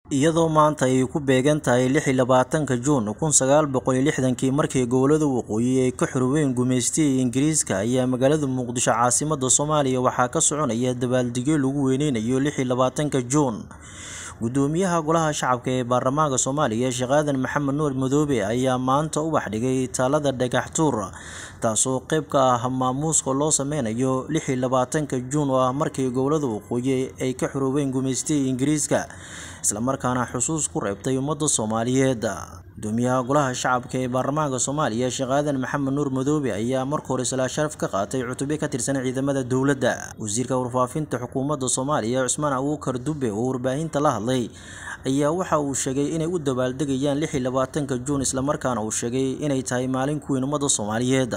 iyadoo maanta ay ku beegan tahay lix iyo labaatanka juun kun sagaal boqol iyo lixdankii markii gobolada waqooyi ay ka xoroween gumeystihii ingiriiska ayaa magaalada muqdisho caasimada soomaaliya waxaa ka soconaya dabaaldegyo lagu weyneynayo lix iyo labaatanka juun gudoomiyaha golaha shacabka ee baarlamaanka soomaaliya sheekh aadan maxamed nuur madoobe ayaa maanta ubax dhigay taalada dhagax tuur taasoo qeyb ka ah maamuuska loo sameynayo lix iyo labaatanka juun oo ah markii gobolada waqooyi ay ka xoroobeen gumeystihii ingiriiska islamarkaana xusuus ku reebtay ummadda soomaaliyeed gudoomiyaha golaha shacabka ee baarlamaanka soomaaliya sheekh aadan maxamed nuur madoobe ayaa marka hore salaa sharaf ka qaatay cutubyo ka tirsan ciidamada dowladda wasiirka warfaafinta xukuumadda soomaaliya cusmaan abuukar dube oo warbaahinta la hadlay ayaa waxa uu sheegay inay u dabaaldegayaan lix iyo labaatanka juun islamarkaana uu sheegay inay tahay maalin ku weyn ummadda soomaaliyeed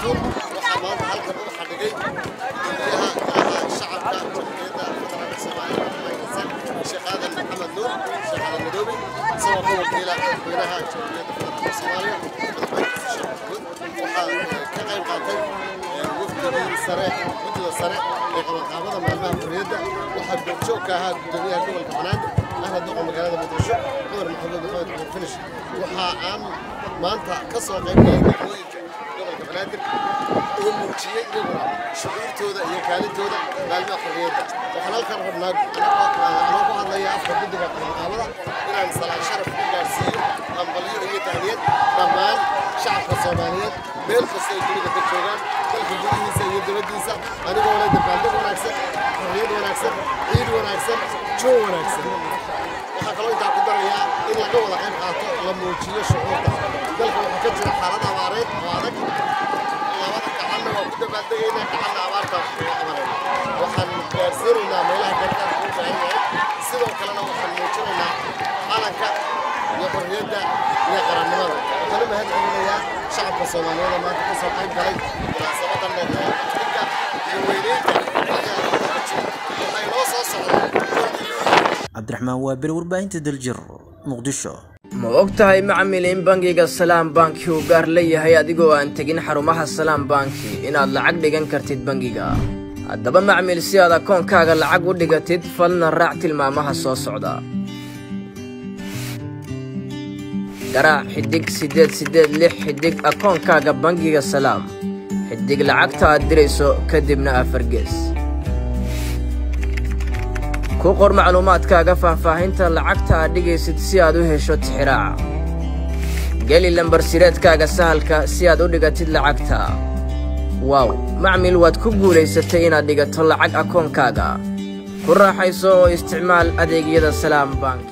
waxaa maanta halkan u xadhigay gudoomiyaha golaha shacabka jamhuuriyadda federaalka soomaaliya sheekh aadan maxamed nuur sheekh aadan madoobe isagoo ka wakiila madaxweynaha jamhuuriyadda federaalka soomaaliya madaxweyne sheekh maxamuud waxaa ka qayb qaatay wafdigii sare guddida sare ee qabanqaabada maalmaha xorriyadda waxaa goobjoog ka ahaa gudoomiyaha gobolka banaadir ahna duqa magaalada muqdisho cumar maxamuud maxamed cumar finish waxaa aan maanta ka soo qayb galay degmooyinka gobolka banaadir oo muujiyey iyaguna shucuurtooda iyo kaalintooda maalmaha xorriyadda waxaan halkan rabnaa anoo ku hadlaya afka guddiga qabanqaabada inaan salaan sharaf ku gaarsiiyo hambalyo iyo tahniyad dhammaan shacabka soomaaliyeed meel kasta ay dunida ka joogaan dalka gudihiisa iyo dibaddiisa anigoo leh dabaaldeg wanaagsan xorriyad wanaagsan ciid wanaagsan joon wanaagsan waxaa kaloo intaa ku darayaa in laga wada qayb qaato la muujiyo shucuurta dalka waxaa ka jira xaalad abaareed oo adag labada gacanna waa ku dabaaldegaynaa gacanna abaarta uga qabanayna waxaan gaarsiinaynaa meelaha gargaar u baahan yahay sidoo kalena waxaan muujinaynaa calanka iyo xorriyadda iyo qarannimada waxaan u mahad celinayaa shacabka soomaaliyeed maanta ka soo qayb galay munaasabadan dinka iyo weyneynta waxay noo soo socdaa cabdiraxmaan waabir warbaahinta daljir muqdisho ma og tahay macmil in bangiga salaam banki uu gaar leeyahay adigoo aan tegin xarumaha salaam banki inaad lacag dhigan kartid bangiga haddaba macmil si aad akoonkaaga lacag u dhigatid falna raac tilmaamaha soo socda garaac xidhig siddeed siddeed lix xidhig akoonkaaga bangiga salaam xidhig lacagta aad dirayso kadibna afargees ku qor macluumaadkaaga faahfaahinta lacagta aad dhigaysid si aad u hesho tixiraaca geli lambarsireedkaaga sahalka si aad u dhigatid lacagta waaw macmil waad ku guulaysatay inaad dhigato lacag akoonkaaga ku raaxayso oo isticmaal adeegyada salaam bank